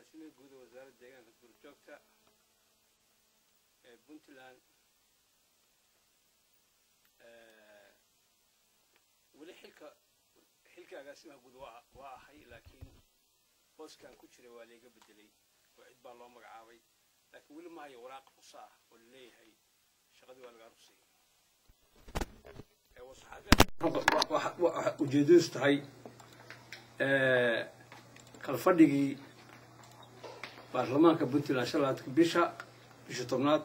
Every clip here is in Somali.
agaasimihi guud ee wasaaradda deegaanka duurjoogta ee puntland weli xilka xilka agaasimaha guud waa waa ahay laakiin booskan ku jiray waa layga bedelay oo cid baa loo magacaabay laakiin weli maayo waraaq rusa ah oo laleeyahay shaqadii waa lagaa rusay ujeedadiisu tahay kalfadhigii baarlamaanka puntland shalaadka bisha bisha tobnaad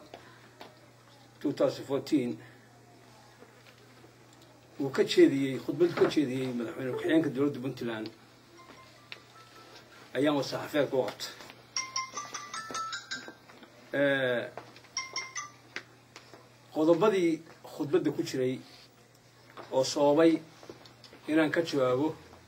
uu ka jeediyey khudbadu ka jeediyey madaxweyne ku-xigeenka dowladda puntland ayaan wasaxafeedka u qabtay qodobadii khudbadda ku jiray oo sababay inaan ka jawaabo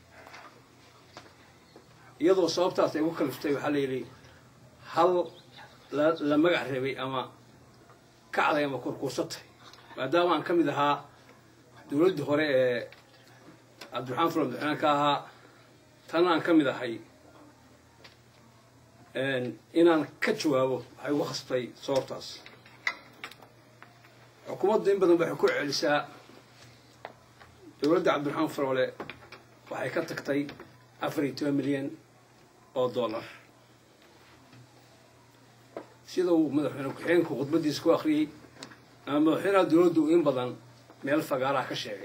iyadoo sababtaas ay ku kaliftay waxaa la yidhi hal la magac reebay ama kacday ama kurkuusatay maadaama aan ka mid ahaa dowladdii hore ee cabdiraxmaan fula madaxweyne ka ahaa tan aan ka mid ahay inaan ka jawaabo waxay ugu khasbtay sababtaas xukuumaddu in badan waxay ku celisaa dowladda cabdiraxmaan faroole waxay ka tagtay afar iyo toban milyan oo dollar sida uu madaxweyne ku-xigeenku khudbaddiisa ku akhriyey ama madaxweynaha dowladdu in badan meel fagaaraha ka sheegay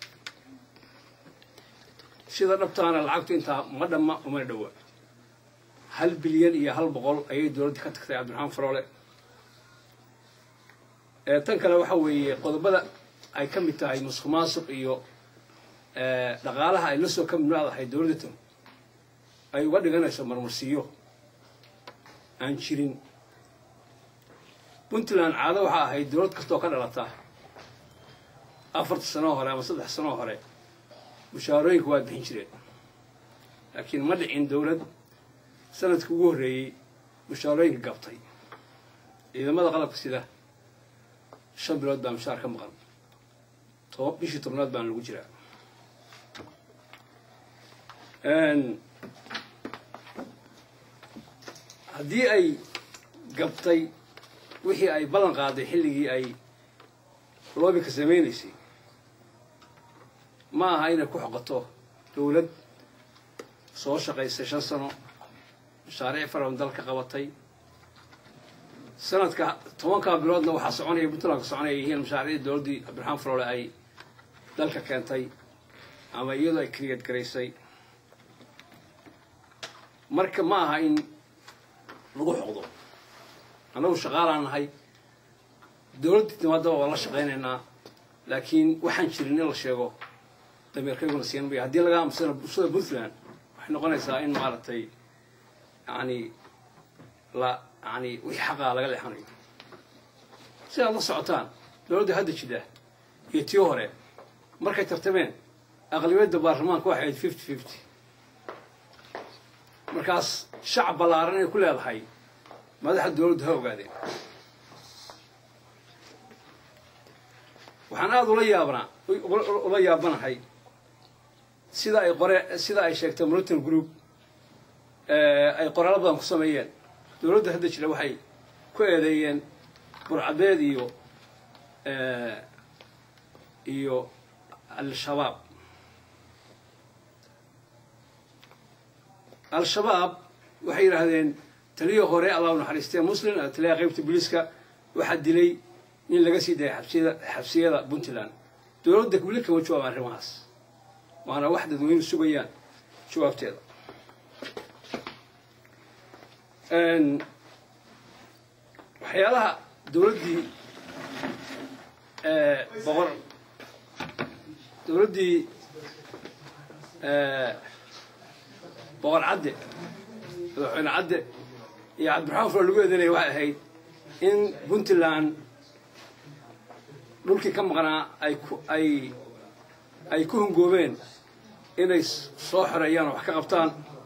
sida dhabtaana lacagtu intaa ma dhamma umana dhowa hal bilyan iyo hal boqol ayay dowladda ka tagtay cabdiraxmaan faroole tan kale waxa weeye qodobada ay ka mid tahay musuq maasuq iyo dhaqaalaha ay la soo ka midnaadahay dowladdatan ay uga dhiganayso marmarsiiyo aan jirin puntland caado waxaa ahayd dowlad kastoo ka dhalata afarta sanoo hore ama saddex sanoo hore mushaarooyinka waa bixin jireen laakiin ma dhicin dowlad sanadka ugu horreeyey mushaarooyinka gabtay ciidamada qalabka sida shan bilood baa mushaar ka maqan toba bishii tobnaad baana lagu jiraa haddii ay gabtay wixii ay ballan qaaday xilligii ay loobika samaynaysay ma aha inay ku xoqoto dowlad soo shaqaysay shan sano mashaariic faraban dalka qabatay sanadka tobankaa biloodna waxaa soconaya puntlandka soconaya yihiin mashaariicda dowladdii cabdiraxmaan faroole ay dalka keentay ama iyadoo ay kriyad garaysay marka ma aha in lagu xoqdo annagu shaqaalaan nahay dowladdii timaadaba waa la shaqaynaynaa laakiin waxaan jirin in la sheego dameerkayguna siin maya haddii laga aamusana bulshada puntland waxay noqonaysaa in maaragtay yani la yani wixii xaqaa laga leexanayo si aad la socotaan dowladda hadda jida iyo tii hore markay tartameen aqlibiyadda baarlamaanka waxay ahayd fifty fifty markaas shacab ballaaran inay ku leedahay madaxda dowladdu ha ogaadeen waxaan aada ula yaabnaa ula yaabanahay sida ay qore sida ay sheegtay moritan group ay qoraalo badan ku sameeyeen dowladda hadda jira waxay ku eedeeyeen burcabeed iyo iyo al-shabaab al-shabaab waxay yidhaahdeen taliyo hore allah u naxariistee muslim taliyaha qaybta booliiska waxaa dilay nin laga sii dayay xabsiyada xabsiyada puntland dowladda weli kama jawaab arrimahaas waana wax dadweynu sugayaan jawaabteeda waxyaalaha dowladdii boqor dowladdii boqor cadde madaxweyne cadde iyo cabdiraxmaan furo lagu eedanaya waxay ahayd in puntland dhulkii ka maqnaa ay ku ay ay ku hungoobeen inay soo xoreeyaan oo wax ka qabtaan